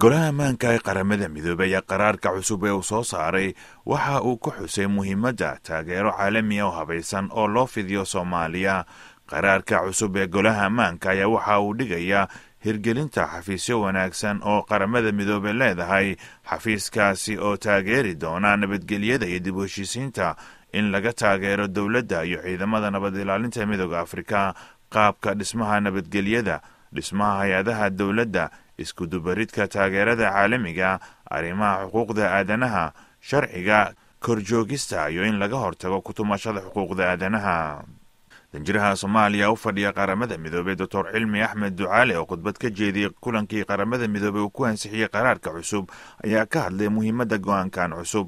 golaha ammaanka ee qaramada midoobey ayaa qaraarka cusub ee uu soo saaray waxa uu ku xusay muhiimadda taageero caalamiya oo habaysan oo loo fidiyo soomaaliya qaraarka cusub ee golaha ammaanka ayaa waxa uu dhigayaa hirgelinta xafiisyo wanaagsan oo qaramada midoobey leedahay xafiiskaasi oo taageeri doona nabadgelyada iyo dib u heshiisiinta in laga taageero dowladda iyo ciidamada nabad ilaalinta midooda afrika qaabka dhismaha nabadgelyada dhismaha hay-adaha dowladda iskudubaridka taageerada caalamiga arrimaha xuquuqda aadanaha sharciga korjoogista iyo in laga hortago kutumashada xuquuqda aadanaha danjiraha soomaaliya u fadhiya qaramada midoobey doctor cilmi axmed ducaale oo khudbad ka jeediyey kulankii qaramada midoobey uu ku ansixiyey qaraarka cusub ayaa ka hadlay muhiimadda go-aankan cusub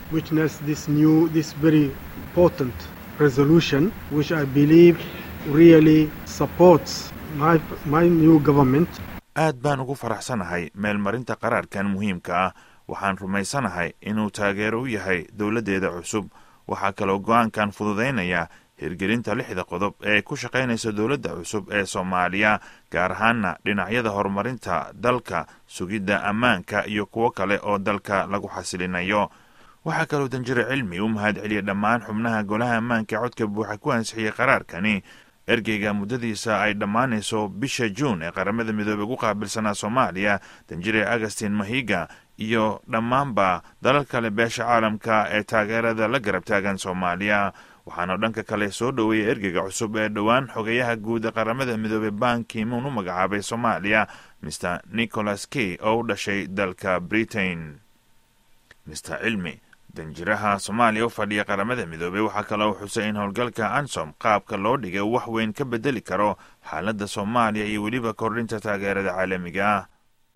aad baan ugu faraxsanahay meelmarinta qaraarkan muhiimka ah waxaan rumaysanahay inuu taageero u yahay dowladdeeda cusub waxaa kaloo go-aankan fududaynaya hirgelinta lixda qodob ee ku shaqaynaysa dowladda cusub ee soomaaliya gaar ahaana dhinacyada horumarinta dalka sugidda ammaanka iyo kuwo kale oo dalka lagu xasilinayo waxaa kaloo danjire cilmi u mahad celiyey dhammaan xubnaha golaha ammaanka codka buuxa ku ansixiyey qaraarkani ergeyga muddadiisa ay dhammaanayso bisha juun ee qaramada midoobey ugu qaabilsanaa soomaaliya danjire agustin mahiga iyo dhammaanba dalal kale beesha caalamka ee taageerada la garab taagan soomaaliya waxaana dhanka kale soo dhoweeyey ergeyga cusub ee dhowaan xogeyaha guud ee qaramada midoobey ban kimuun u magacaabay soomaaliya mr nicholas key oo u dhashay dalka britain mr cilmi danjiraha soomaaliya u fadhiya qaramada midoobey waxaa kaloo xusay in howlgalka ansom qaabka loo dhigay uu wax weyn ka bedeli karo xaaladda soomaaliya iyo weliba kordhinta taageerada caalamiga ah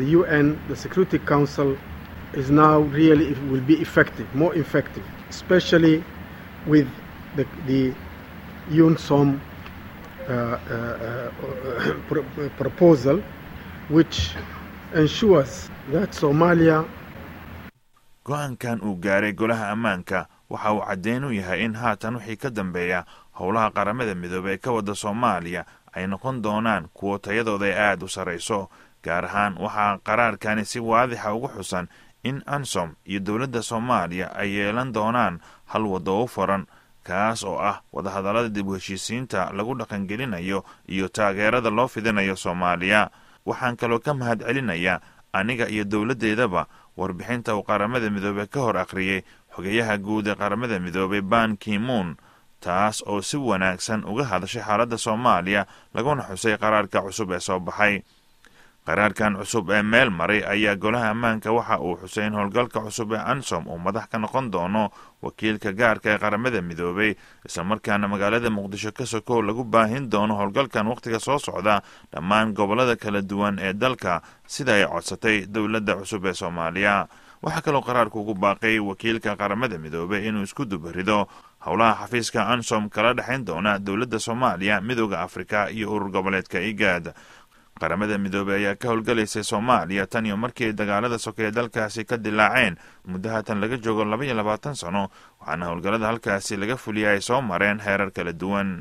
the, the UNSOM uh, uh, uh, proposal, which ensures that Somalia go-aankan uu gaaray golaha ammaanka waxa uu caddeyn u yahay in haatan wixii ka dambeeya howlaha qaramada midoobey ee ka wadda soomaaliya ay noqon doonaan kuwo tayadooda ay aada u sarrayso gaar ahaan waxaa qaraarkani si waadixa ugu xusan in ansom iyo dowladda soomaaliya ay yeelan doonaan hal waddo u furan kaas oo ah wadahadallada dib u heshiisiinta lagu dhaqangelinayo iyo taageerada loo fidinayo soomaaliya waxaan kaloo ka mahad celinayaa aniga iyo dowladdeedaba warbixinta uu qaramada midoobey ka hor akhriyey xogeyaha guud ee qaramada midoobey ban kimuun taas oo si wanaagsan uga hadashay xaaladda soomaaliya laguna xusay qaraarka cusub ee soo baxay qaraarkan cusub ee meel maray ayaa golaha ammaanka waxa uu xusay in howlgalka cusub ee ansom uu madax ka noqon doono wakiilka gaarka ee qaramada midoobey islamarkaana magaalada muqdisho ka sokow lagu baahin doono howlgalkan wakhtiga soo socda dhammaan gobollada kala duwan ee dalka sida ay codsatay dowladda cusub ee soomaaliya waxaa kaloo qaraarku ugu baaqay wakiilka qaramada midoobey inuu isku dubarido howlaha xafiiska ansom kala dhexayn doona dowladda soomaaliya midooda afrika iyo urur goboleedka igaad qaramada midoobey ayaa ka howlgalaysay soomaaliya tan iyo markii dagaalada sokeeye dalkaasi ka dilaaceen muddo haatan laga joogo laba iyo labaatan sano waxaana howlgallada halkaasi laga fuliyay ay soo mareen heerar kala duwan